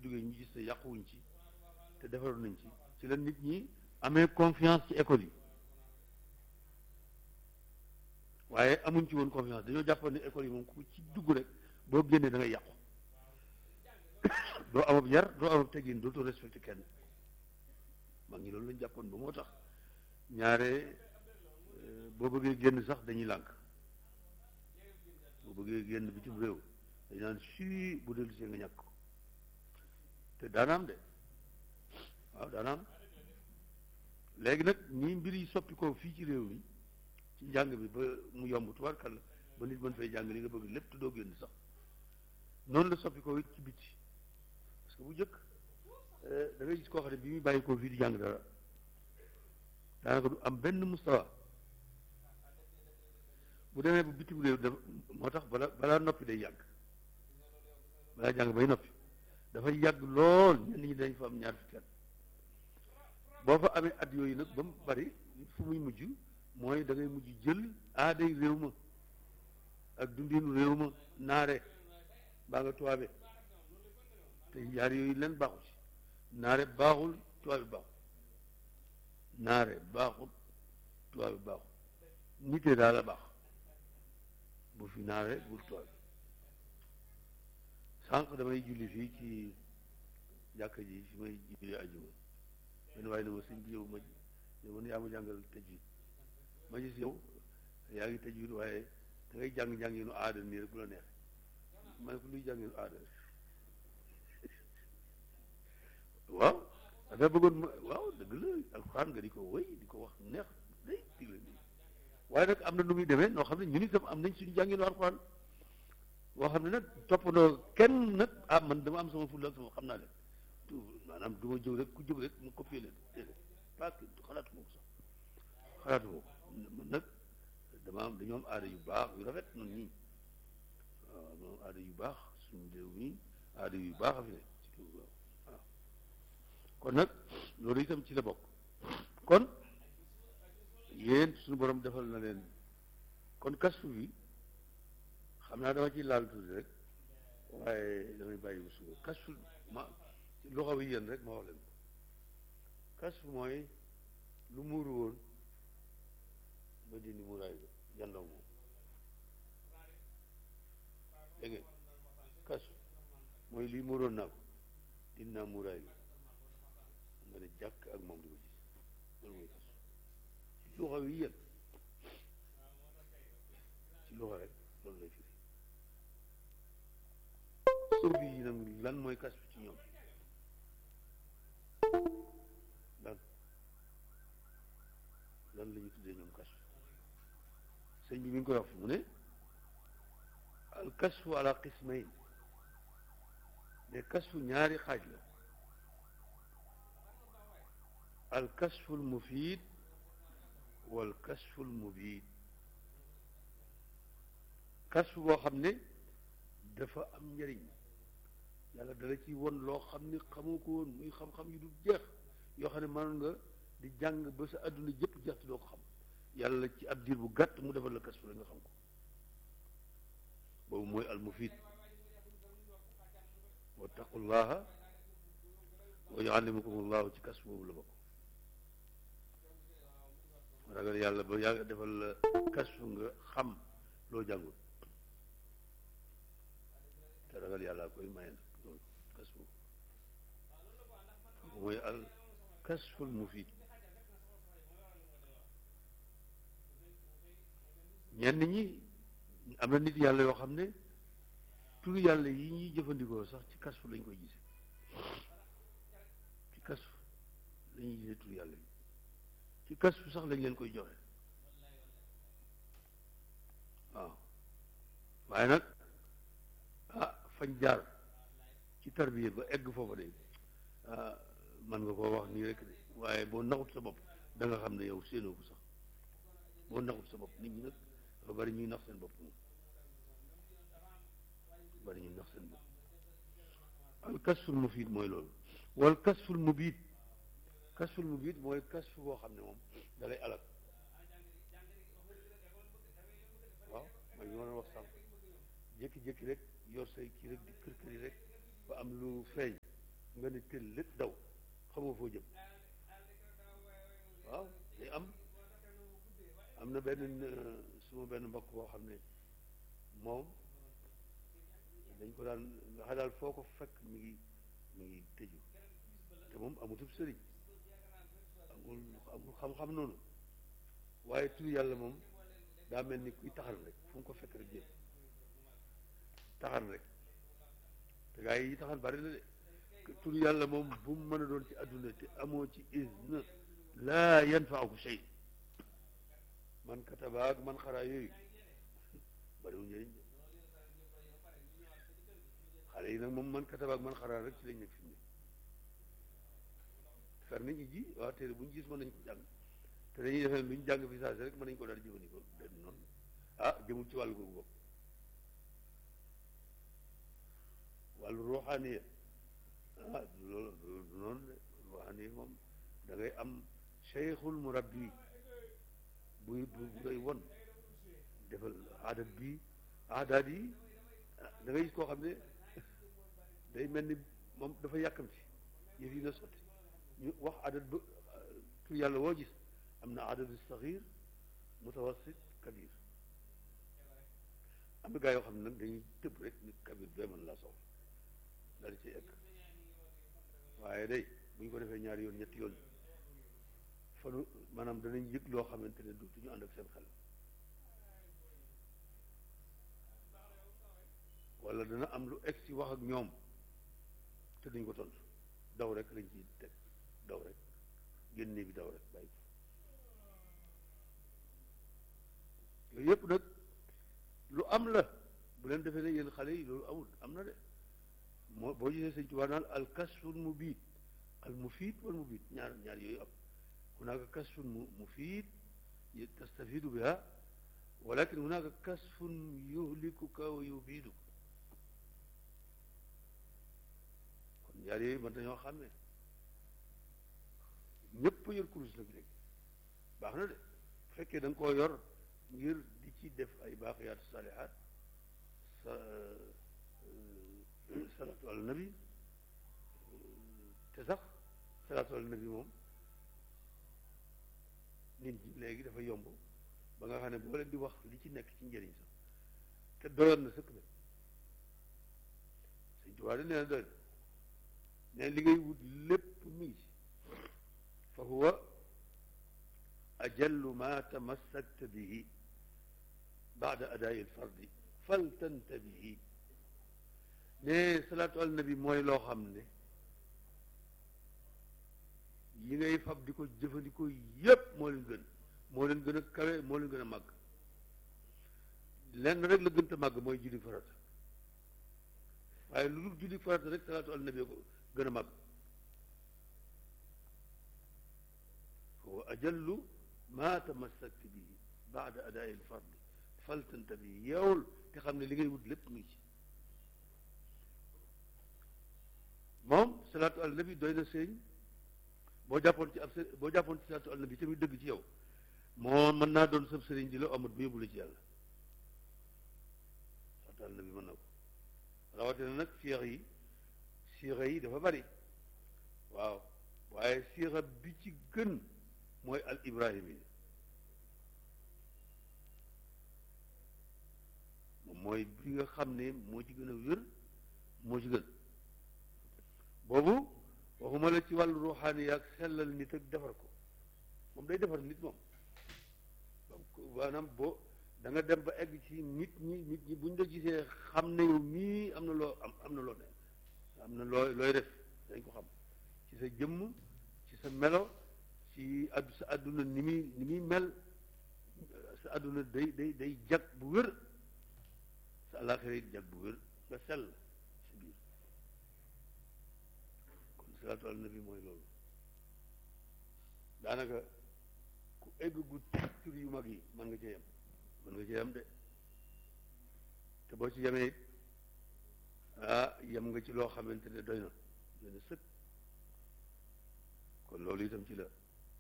jógee ñu gis ne yàquwuñ ci te defaroon nañ ci ci la nit ñi amee confiance ci école yi waaye amuñ ci woon confiance dañoo jàppoon ne école yi moom ku ci dugg rek boo génnee da ngay yàqu doo amab yar doo amab teggin dootoo respecté kenn mag ñi loolu lañ jàppoon ba moo tax ñaare boo bëggee génn sax dañuy lànk boo bëggee génn bitim réew dañu naan sui bu dellu see nga ñàkk ko te daanaam de waaw daanaam léegi nag ñii mbir yi soppi ko fii ci réew mi ci njàng bi ba mu yomb tubaarkàlla ba nit mën fay jàng li nga bëgg lépp te doo génn sax noonu la soppi ko it ci biti parce que bu njëkk da ngay gis koo xam ne bi muy bàyyi ko fii di jàng dara daanaka du am benn mustawa bu demee bu bitim réew da moo tax bala balaa noppi day yàgg balaa jàng bay noppi dafay yàgg lool ñenn ñi dañ fa am ñaar fukki at boo fa amee at yooyu nag ba mu bari fu muy mujj mooy da ngay mujj jël aaday réew ma ak dundinu réew ma naare baa nga tuwaabe te yaar yooyu leen baaxu ci naare baaxul tuwaabe baaxul naare baaxul tuwaabe baaxul nitee daal a baax bu fi naare bul tuwaabe sànq damay julli fii ci jàkka ji fi may julli ajuma benn waaye ne ma sëñ bi yow ma yow man yaa ma jàngal tajwid ma gis yow yaa ngi tajwid waaye da ngay jàng jànginu aada nii rek bu la neex ma ne ko luy jànginu aada waaw dafa bëggoon ma waaw dëgg la alxuraan nga di ko wéy di ko wax neex day digle nii waaye nag am na nu muy demee noo xam ne ñun itam am nañ suñu jànginu alxuraan boo xam ne nag toppandoo kenn nag ah man dama am sama fulla ak sama xam naa leen maanaam du ma jóg rek ku jóg rek mu copier leen déedéet pas que xalaatu ma ko sax xalaatu ma ko man nag dama am dañoo am aada yu baax yu rafet noonu ñii waaw ñoo am aada yu baax suñu réew mi aada yu baax a fi ne ci waaw kon nag loolu itam ci la bokk kon yéen suñu borom defal na leen kon kasfu bi xam naa dama ci laal tuuti rek waaye damay bàyyi bu suba kasfu ma loxo bi yéen rek ma wax leen ko kasfu mooy lu muuru woon ba dindi muuraay bi jàndoog moom dégg ngeen kasfu mooy lii muuroon naa ko dindi naa muuraay bi nga ne jàkk ak moom di ko gis loolu mooy kasfu ci loxo bi yéen ci loxo rek loolu lay firi suufi yi nag lan mooy kasfu ci ñoom lan lan la ñu tuddee ñoom kasfu sëñ bi mi ngi koy wax mu ne al kasfu ala qismayn ne kasfu ñaari xaaj la al kasfu al mufid wal kasfu al mubid kasfu boo xam ne dafa am njëriñ yàlla dala ci won loo xam ne xamoo ko woon muy xam-xam yu du jeex yoo xam ne mënoon nga di jàng ba sa àdduna jëpp jeex te doo ko xam yàlla ci ab diir bu gàtt mu defal la kasfu la nga xam ko boobu mooy al mufid wattaqullaha wa yuallimukumullahu ci kasfu boobu la bokk ragal yàlla ba yàlla defal la kasfu nga xam loo jàngul te ragal yàlla koy maye nag loolu kasfu mooy al kasful mufid ñenn ñi am na nit yàlla yoo xam ne turu yàlla yi ñuy jëfandikoo sax ci kasfu lañ koy gise ci kasfu lañuy gisee turu yàlla yi ci kasfu sax lañ leen koy joxe waaw waaye nag ah fañ jaar ci tarbiya ba egg foofa de ah man nga koo wax nii rek de waaye boo naxut sa bopp da nga xam ne yow séenoo ko sax boo naxut sa bopp nit ñi nag dafa bari ñuy nax seen bopp moom bari ñuy nax seen bopp al kasful mufid mooy loolu wal kasful mubid kasful mubid mooy kasfu boo xam ne moom da lay alal waaw mooy li ma doon wax sànq jékki-jékki rek yor say kii rek di kër kër yi rek ba am lu feeñ nga ne tël lépp daw xamoo foo jëm waaw day am am na benn suma benn mbokk boo xam ne moom dañ ko daan nga xam daal foo ko fekk mi ngi mi ngi tëju te moom amutub sëriñ amul amul xam-xam noonu waaye tur yàlla moom daa mel ni kuy taxan rek fu mu ko fekk rek jël taxan rek te gaa yi taxan bari na de tur yàlla moom bu mu mën a doon ci àdduna te amoo ci izn laa yanfaaku shay man kataba ak man xaraa yooyu bariwul njëriñ de xale yi nag moom man kataba ak man xaraa rek ci lañ nekk fi mu ne fer nañ ji waaw téere bu ñu gis mën nañ ko jàng te dañuy defee lu ñu jàng fi saa si rek mën nañ ko daal jëfandikoo dem noonu ah jëmul ci wàllu googu bopp wàllu ruuxaaniya ah du loolu du noonu de ruuxaaniya moom da ngay am cheikhul murabbi buy bu ngay won defal aadat bi aadaat yi da ngay gis koo xam ne day mel ni moom dafa yàkkamti yëf yi na sotti ñu wax adat ba tur yàlla woo gis am na adadu saxir mutawassit kabir am na gaa yoo xam ne nag dañuy tëb rek ni kabir bee mën laa soxla daal di ci egg waaye day bu ñu ko defee ñaari yoon ñetti yoon fanu maanaam danañ yëg loo xamante ne dootuñu ànd ak seen xel wala dana am lu egg si wax ak ñoom te duñ ko tontu daw rek lañ ciy teg daw rek génne bi daw rek bàyyi yooyu yëpp nag lu am la bu leen defee ne yéen xale yi loolu amul am na de moo boo gisee sëñ Tuubaa naan al kasful mubiid al mufiid wal mubiid ñaar ñaar yooyu am hunaaka kasfun mufiid tastafiidu biha walakin hunaaka kasfun yuhlikuka wa yubiiduka kon ñaar yooyu mën nañoo xàmmee ñëpp yor kurus nag léegi baax na de bu fekkee da nga koo yor ngir di ci def ay baaqiyaatu saalihaat sa salaatu ala nabi te sax salaatu ala nabi moom nit ñi léegi dafa yomb ba nga xam ne boo leen di wax li ci nekk ci njëriñ sax te doyoon na sëkk nag Sëñ Tuubaa de nee na doy na ne li ngay wut lépp mi ngi ci fa huwa ajallu ma tamassakta bihi baada adaayi alfardi faltantabihi ne salaatu al nabi mooy loo xam ne yi ngay fab di ko jëfandikoo yépp moo leen gën moo leen gën a kawe moo leen gën a màgg lenn rek la gën a màgg mooy julli farata waaye lu dul julli farata rek salaatu al nabi ko gën a màgg huwa ajallu ma tamassakta bihi baada adaayi alfardi faltantabihi yeewul te xam ne li ngay wut lépp ngi ci moom salaatu al nabi doy na sëñ boo jàppoon ci ab së boo jàppoon ci salaatu al nabi tamit dëgg ci yow moo mën naa doon sëb sëriñ di la amat bu yóbbu la ci yàlla salaatu al nabi mën na ko rawatina nag siix yi siixa yi dafa bari waaw waaye siixa bi ci gën mooy al ibrahim yi moom mooy bi nga xam ne moo ci gën a wér moo ci gën boobu waxuma la ci wàllu ruuxaani yaag sellal nit ak defar ko moom day defar nit moom maanaam boo da nga dem ba egg ci nit ñi nit ñi buñ la gisee xam ne yow mii am na loo am am na loo ne am na loo looy def dañ ko xam ci sa jëmm ci sa melo ci addu sa àdduna ni muy ni muy mel sa àdduna day day day jag bu wér sa àllaaxira it jag bu wér nga sell si biir kon salaatu ala nabi mooy loolu daanaka ku egg gu tur yu mag yi mën nga cee yem mën nga cee yem de te boo ci yemee ah yem nga ci loo xamante ne doy na doy na sëkk kon loolu itam ci la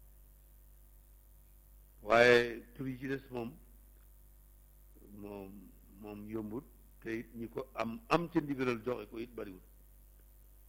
waaye tur yi ci des moom moom moom yombut te it ñi ko am am ca ndigalal joxe ko it bariwut